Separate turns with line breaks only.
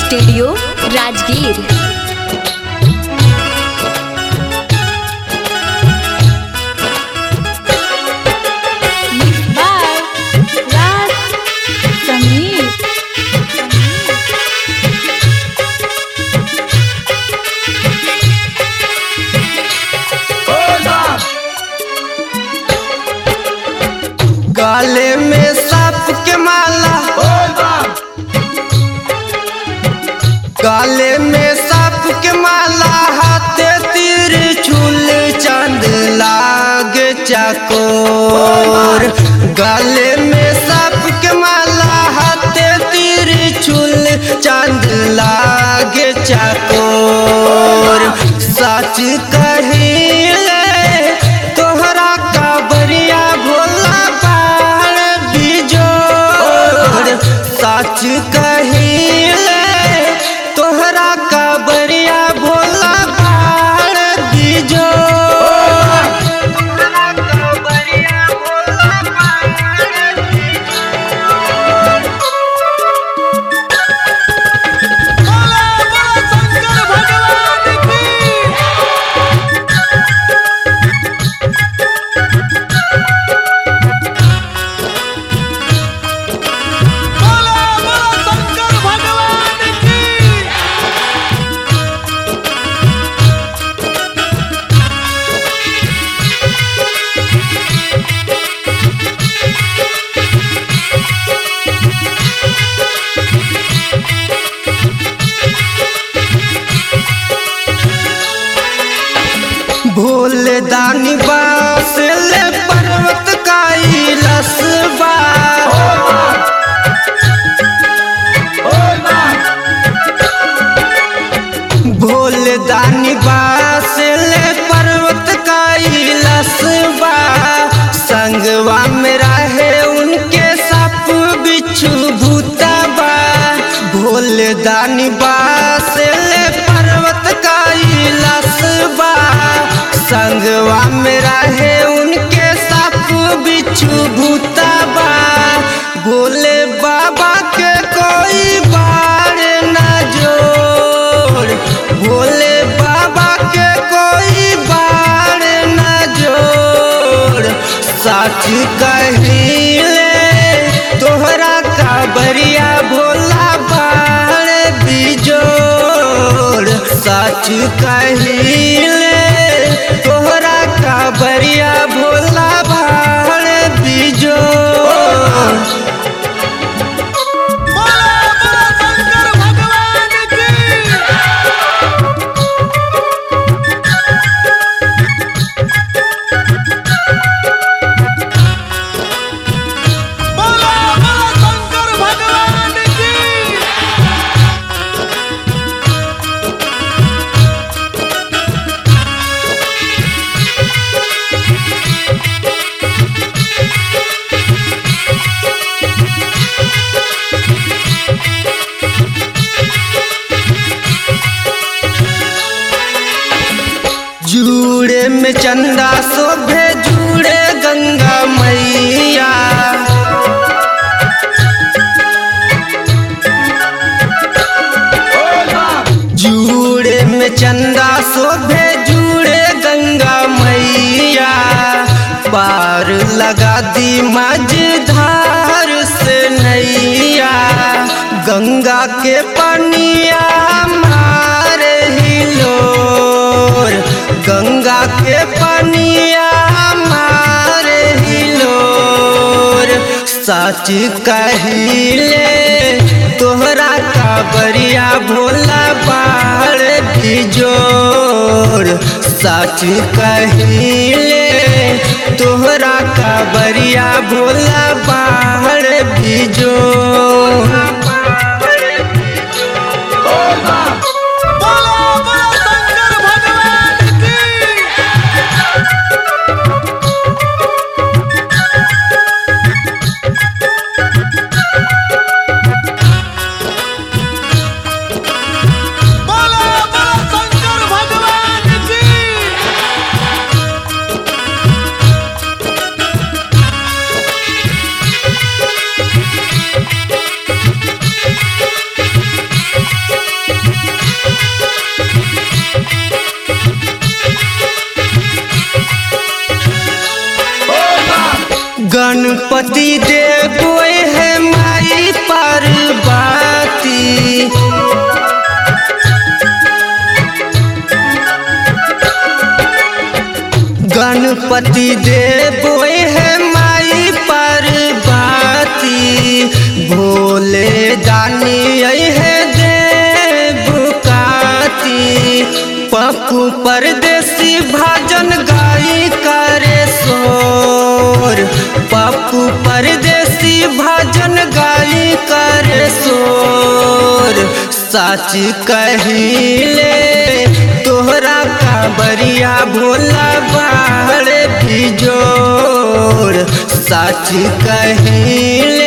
studio Rajgir
by Raj Sameer
गाले में सांप के माला गाले में सांप के माला हाथे तीर छुल चांद लाग चाकोर गाले में सांप के माला हाथे तीर छुल चांद लाग चाकोर सच कहिले तोहरा का बरिया भोला बाण बिजोर सच कहिले तोहरा का बरिया भोला बाण बिजोर तोहरा का बरिया भोला बाण भोले दानी बास ले पर्वत काई लसबा भोले दानी बास ले पर्वत काई लसबा संगवा में रहे उनके सप बिच्छू भूतबा भोले दानी बास ले पर्वत काई लसबा संगवा में रहे उनके सप बिच्छू भूतबा भोले बाबा के कोई बार न जोड़ भोले बाबा के कोई बार न जोड़ सच कहिले तोहरा का बरिया भोला बाण बिजोड़ सच कहिले तोहरा का बरिया भोला बाण बिजोड़ जूड़े में चंदा शोभे जूड़े गंगा मैया जूड़े में चंदा शोभे जूड़े गंगा मैया पार लगा दी मझधार से नैया गंगा के पनिया मारे हिलोर गंगा के पनिया मारे हिलोर सच कहिले तोहरा का बरिया भोला बाढ़ बिजोर सच कहिले तोहरा का बरिया भोला बाढ़ बिजोर गणपति देव है माई पार्वती गणपति देव है माई पार्वती भोले जानी है देव काती पप्पू परदेसी भाजन गाई करे सोर पप्पू परदेसी भाजन गाई करे सोर सच कहिले तोहरा का बरिया भोला बाहर बिजोर सच कहिले